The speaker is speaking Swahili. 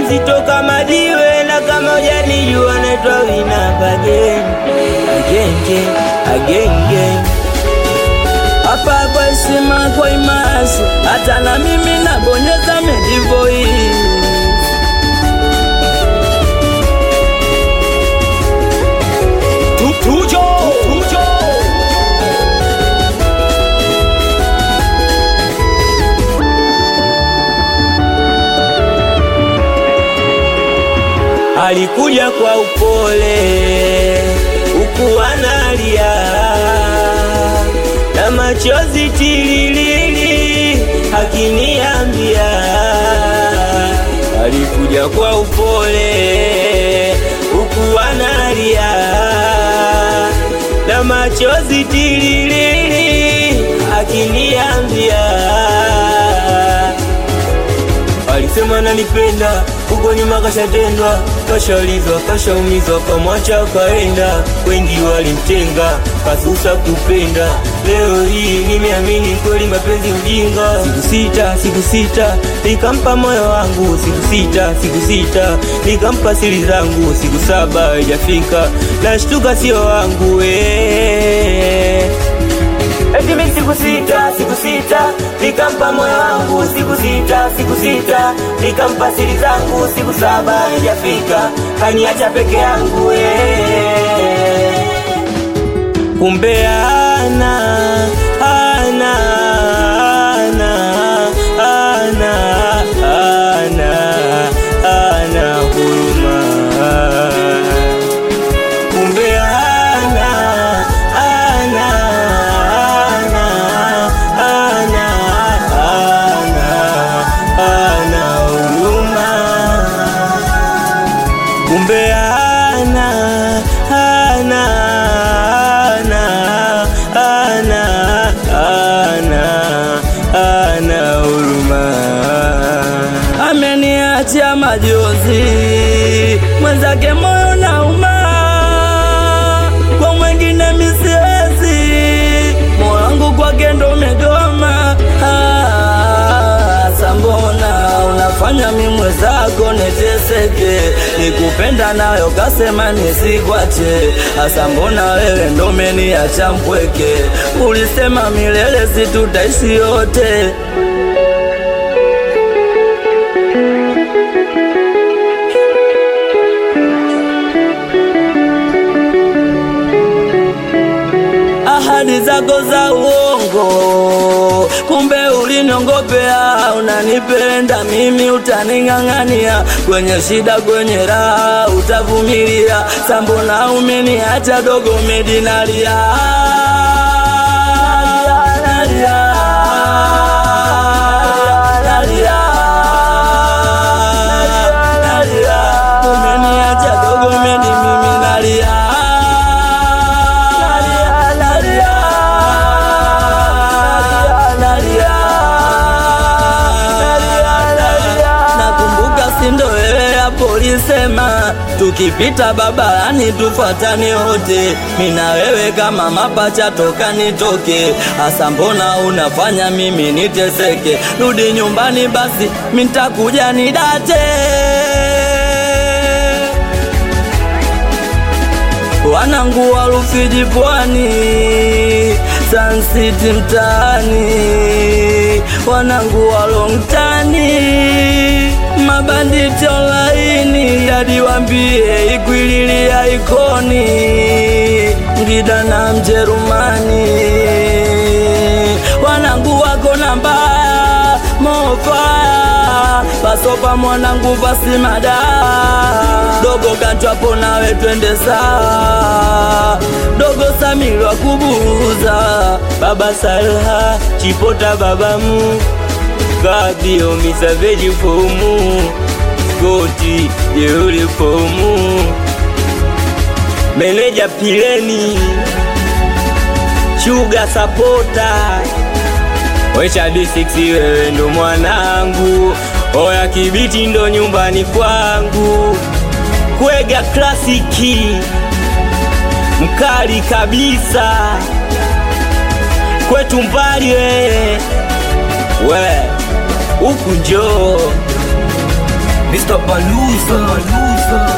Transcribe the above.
mzito kama jiwe, na kama hujanijua naitwa Winamp again agenge agenge hapa kwa heshima, kwa imasi, hata na mimi nabonyeza medivoii Tujo, tujo. alikuja kwa upole huku analia na machozi tililili akiniambia alikuja kwa upole huku analia na machozi tililili akiniambia Alisema nanipenda, huko nyuma kashatendwa, kashaulizwa, kashaumizwa, kamwacha kaenda. Wengi walimtenga, kasusa kupenda. Leo hii nimeamini kweli mapenzi ujinga. Siku sita, siku sita, nikampa moyo wangu. Siku sita, siku sita, nikampa siri zangu. Siku saba haijafika, nashtuka sio wangu eh. Eti mimi siku sita, siku sita, nikampa moyo wangu siku sita, siku sita, nikampa siri zangu siku saba haijafika, kaniacha peke yangu eh. Kumbe ana ana ana ana ana ana huruma kumbe ana ana ana ana ana ana huruma kumbe ana ana ana ana ana ana huruma ameniachia majozi mwenzake moyo nauma kwa mwengine misiwezi moyo wangu kwake ndo umegoma Ah, sambona unafanya mi mwenzako niteseke nikupenda nayo kasema nisikwache hasa mbona wewe ndo umeniacha mpweke ulisema milele situtaishi yote ahadi zako za uongo, kumbe uliniongopea. Unanipenda mimi, utaning'ang'ania kwenye shida, kwenye raha utavumilia. Sambona umeniacha dogo, medinalia nalia, nalia, nalia. Umeniacha dogo, medi mimi nalia nalia, nalia, nalia. Nakumbuka sindo wewe hapo ulisema tukipita babarani tufuatane wote, mina wewe kama mapacha toka nitoke. Hasa mbona unafanya mimi niteseke? Rudi nyumbani basi, mitakuja nidate wanangu wa Rufiji pwani, Sun City mtaani, wanangu wa Longtani, mabanditi online, hadi wambie ikwililia ikoni, Ngida na Mjerumani, wanangu wako namba mofa pasopa mwanangu pasimada dogo kanchwapo nawe twende saa dogo samirwa kubuza baba salha chipota babamu kabio misaveji fomu skoti jeuri fomu meneja pileni shuga sapota Wecha D6 wewe ndo mwanangu, oya kibiti ndo nyumbani kwangu, kwega klasiki mkali kabisa, kwetu mbali wewe we huku njoo Mr. Baluza, Baluza.